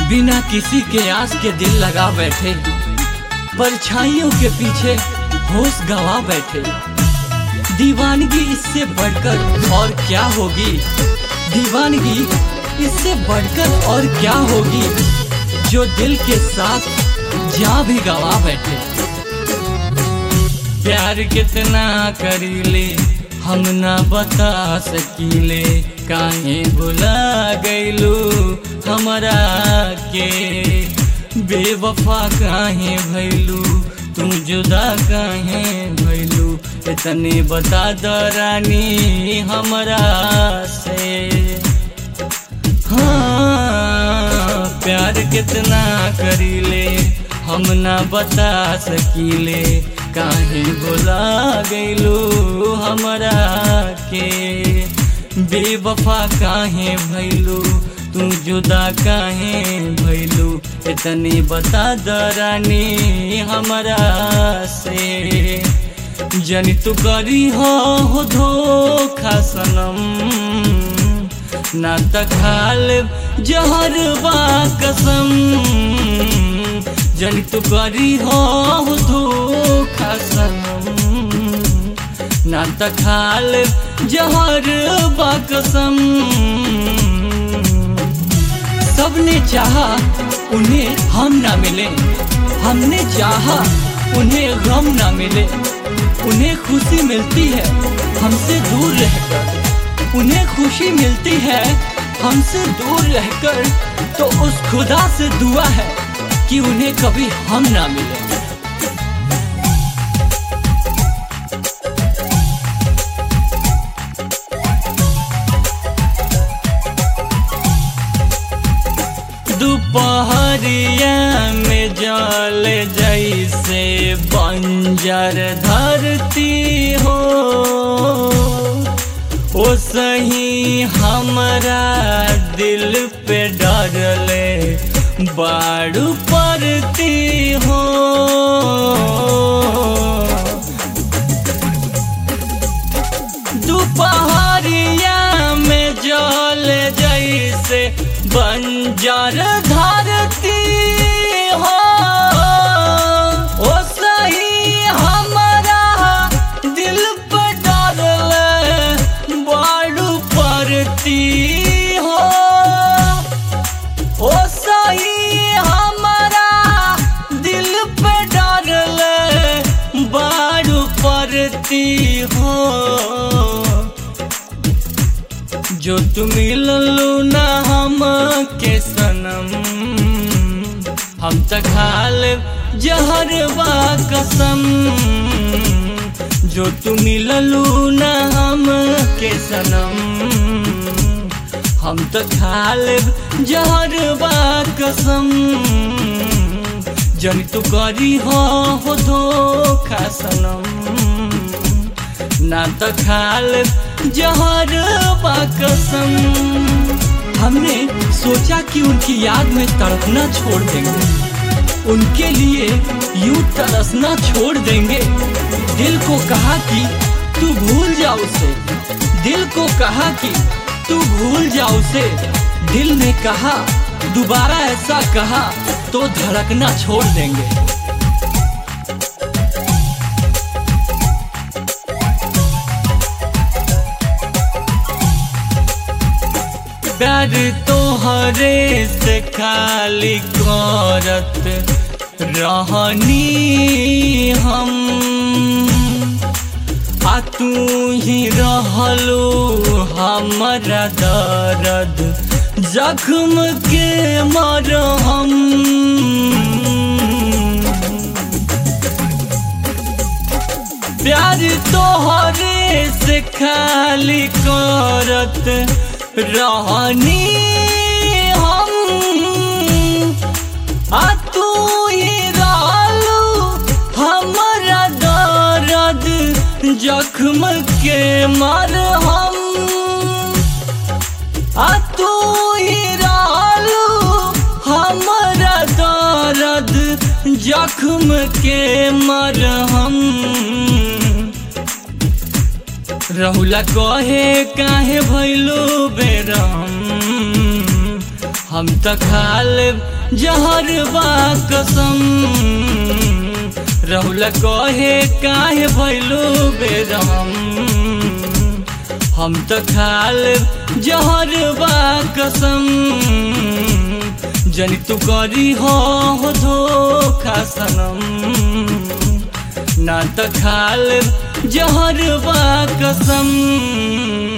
बिना किसी के आस के दिल लगा बैठे परछाइयों के पीछे होश गवा बैठे दीवानगी इससे बढ़कर और क्या होगी दीवानगी इससे बढ़कर और क्या होगी जो दिल के साथ जा भी गवा बैठे प्यार कितना करीले हम ना बता सकीले काहे भुला गईलू हमरा के बेवफा काहे भैलू तू जुदा काहे भैलू इतने बता द रानी हमरा से हाँ प्यार कितना करीले हम ना बता सकीले काहे बोला गईलू हमरा के बेवफा काहे भैलू तू जुदा काहे भैलू इतनी बता दरानी हमरा से जनी तू करी हो हो धोखा सनम ना त खाल जहर बा कसम जनी तू करी हो धोखा सनम ना त खाल जहर बा कसम सबने चाहा उन्हें हम ना मिले हमने चाहा उन्हें गम ना मिले उन्हें खुशी मिलती है हमसे दूर रहकर उन्हें खुशी मिलती है हमसे दूर रहकर तो उस खुदा से दुआ है कि उन्हें कभी हम ना मिले दोपहरिया में जल जैसे बंजर धरती हो ओ सही हमारा दिल पे डरले बाड़ू पड़ती हो दोपहरिया में जल जैसे बंजर धरती हो ओ सही हमारा दिल पर डरले बाड़ू पड़ती हो ओ सही हमारा दिल पे डरले बाड़ू पड़ती हो जो तुम मिललू ना हम के सनम हम त खाल जहर बा कसम जो तुम मिललू ना हम के सनम हम त खाल जहर बा कसम जन तू करी हो हो धोखा सनम ना तो खाल जहर बा कसम हमने सोचा कि उनकी याद में तड़पना छोड़ देंगे उनके लिए यूं तरसना छोड़ देंगे दिल को कहा कि तू भूल जा उसे दिल को कहा कि तू भूल जा उसे दिल ने कहा दोबारा ऐसा कहा तो धड़कना छोड़ देंगे प्यार तोहरे से खाली करत रहनी हम आ तू ही रहलो हमारा दर्द जख्म के मरहम प्यार तोहरे से खाली करत रहनी हम आ तू ही रहलू हमारा दर्द जख्म के मर हम आ तू ही रहलू हमारा दर्द जख्म के मर हम रहुला कहे काहे भैलू बेरम हम त खाल जहर बा कसम रहुल कहे काहे भैलू बेरहम हम तो खाल जहर बा कसम जनी तू करी हो हो धोखा सनम ना तो खाल जहर बा कसम